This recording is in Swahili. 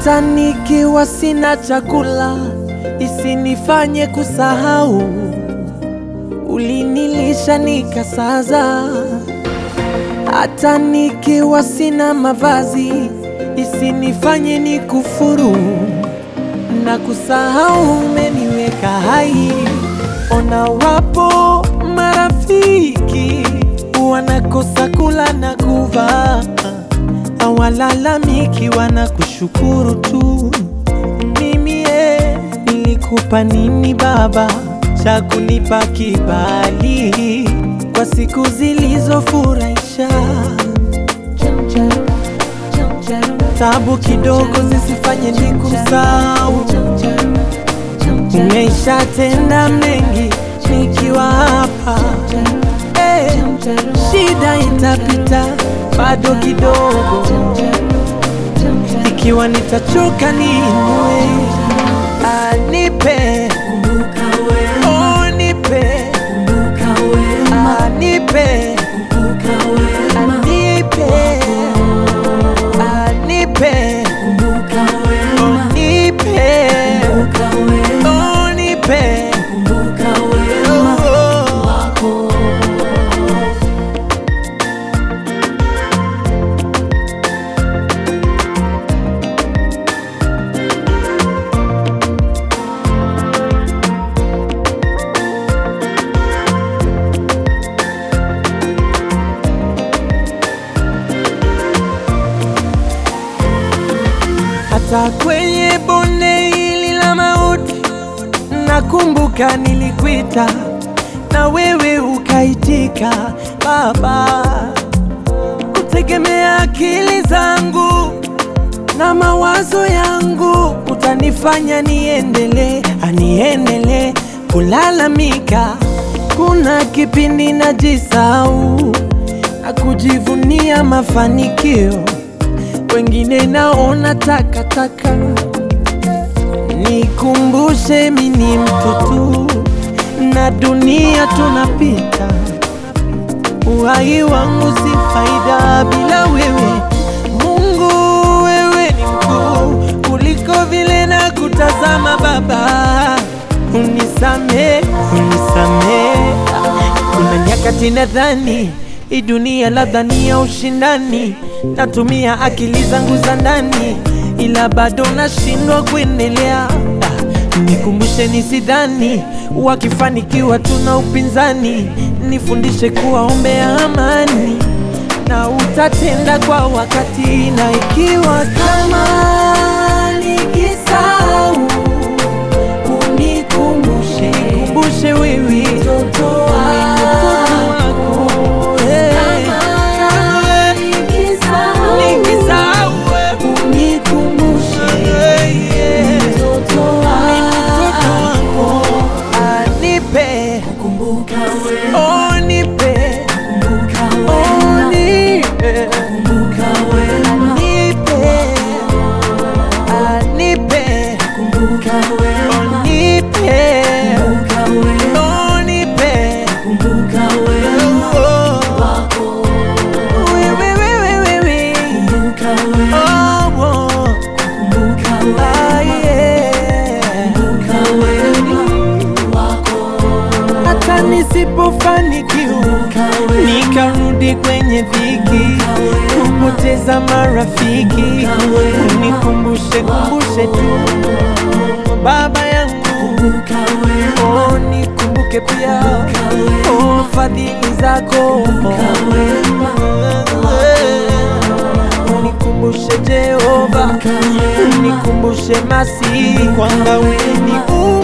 hata nikiwa sina chakula isinifanye kusahau. Ulinilisha nikasaza, hata nikiwa sina mavazi isinifanye nikufuru na kusahau. Umeniweka hai, ona wapo marafiki wanakosa kula na kuvaa, hawalalamiki, wanakushukuru tu. Mimi eh, nilikupa nini Baba cha kunipa kibali kwa siku zilizofurahisha? Tabu kidogo zisifanye nikusahau. Umeshatenda mengi nikiwa hapa eh, shida itapita bado kidogo, ikiwa nitachoka niinue, anipe oh, nipe anipe anipe anipe oh, nipe oh, nipe oh, oh. hata kwenye bonde hili la mauti, nakumbuka nilikuita na wewe ukaitika. Baba, kutegemea akili zangu na mawazo yangu utanifanya niendelee, aniendelee kulalamika. Kuna kipindi najisahau na kujivunia mafanikio wengine naona takataka. Nikumbushe mi ni mtu tu na dunia tunapita, uhai wangu si faida bila wewe. Mungu, wewe ni mkuu kuliko vile na kutazama. Baba, unisame, unisame. Kuna nyakati nadhani hii dunia labda ni ya ushindani, natumia akili zangu za ndani, ila bado nashindwa kuendelea. Ah, Nikumbushe nisidhani wakifanikiwa tuna upinzani, nifundishe kuwaombea amani na utatenda kwa wakati, na ikiwa kama nikisahau unikumbushe, kumbushe wewe mtoto wako eh. Nikisahau wewe unikumbushe, mtoto wako anipe oh, nipe oh, nipe nipe anipe oh, nipe oh, nipe oh, wewe wewe wewe oh, oh. Ah, yeah. hata nisipofanikiwa nikarudi kwenye dhiki, kupoteza marafiki, unikumbushe kumbushe tu baba yangu, oh, nikumbuke pia oh, fadhili zako unikumbushe Jehova, unikumbushe Masihi kwamba wewe ni